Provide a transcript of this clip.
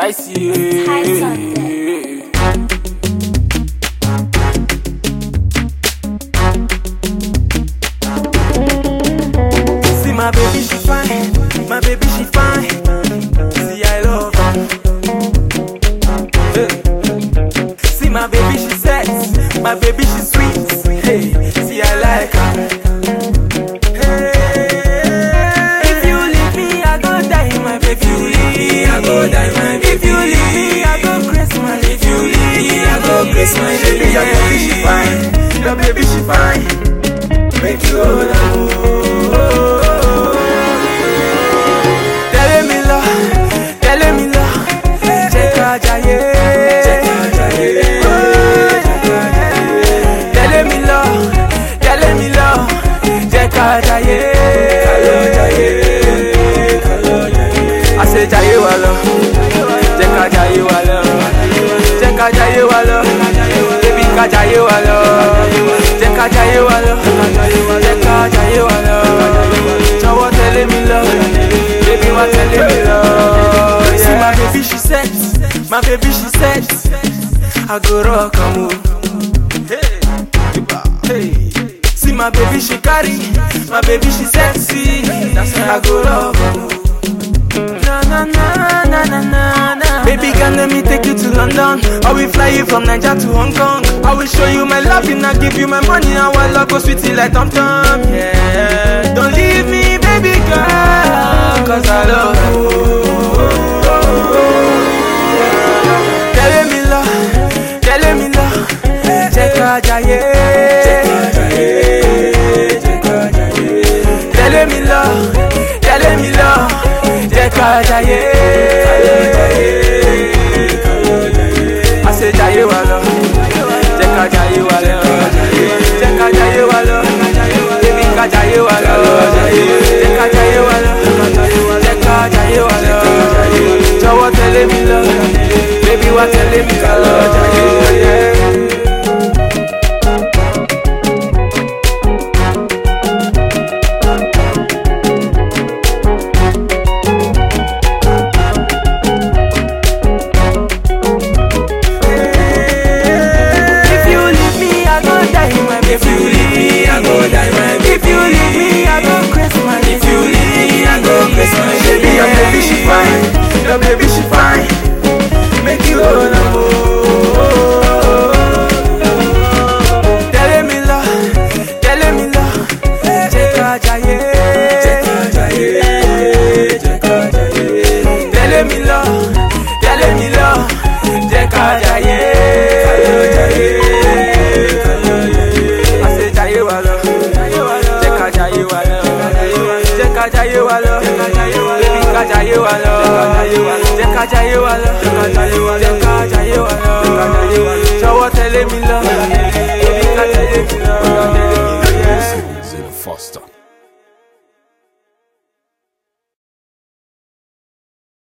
Spicy. High Sunday. See my baby, she fine. My baby, she fine. See, I love her. Hey. See my baby, she sexy. My baby, she sweet. Hey, see, I like her. Hey. If you leave me, I go die, my baby. If you leave me, I go die, my baby. If you leave me, I go crazy, my If you leave me, I go crazy, my baby. Your baby, she fine. Your baby, she fine. Make you hold on. Tẹ̀lé mi lọ, tẹ̀lé mi lọ, jẹ́ ká jayé. Tẹ̀lé mi lọ, tẹ̀lé mi lọ, jẹ́ ká jayé. Àṣẹ jayé wa lọ, jẹ́ ká jayé wa lọ, jẹ́ ká jayé wa lọ, bébí ká jayé wa lọ, jẹ́ ká jayé wa lọ, jẹ́ ká jayé wa lọ, jọ̀wọ́ tẹ̀lé mi lọ, baby wá tẹ̀lé mi lọ. See my baby she set, my baby she set, I go rock am o. Hey, hey. See my baby she carry, my baby she sexy, I go love am o. Na na na na na na na. Baby, can let me take you to London? I will fly you from Niger to Hong Kong. I will show you my love and I give you my money. And our love go sweetie like Tom Tom. Yeah. Don't leave me, baby girl, cause I love you. Tell me love, tell me love, jẹ́ ká jayé. Tẹ̀lé mi lọ, tẹ̀lé mi lọ, jẹ́ ká jayé. Àṣẹ jayé wa lọ, jẹ́ ká jayé wa lọ, jẹ́ ká jayé wa lọ, bébí ká jayé wa lọ, jẹ́ ká jayé wa lọ, jẹ́ ká jayé wa lọ. Jọ̀wọ́ tẹ̀lé mi lọ, bébí wá tẹ̀lé mi ká lọ. Yeah. If you leave me, I go die, my baby. If you leave me, I go die, my baby. If you leave me, I go crazy, my If you leave me, I go crazy, my baby. Your baby she fine, your baby she fine. Make you hold on, Tẹ̀lé mi lọ, tẹ̀lé mi lọ, jẹ́ ká jayé. Tẹ̀lé mi lọ, tẹ̀lé mi lọ, jẹ́ ká jayé. Àṣẹ jayé wa lọ, jẹ́ ká jayé wa lọ, jẹ́ ká jayé wa lọ, bébí ká jayé wa lọ, jẹ́ ká jayé wa lọ, jẹ́ ká jayé wa lọ, jọ̀wọ́ tẹ̀lé mi lọ, bébí ká tẹ̀lé mi lọ. Zero Foster.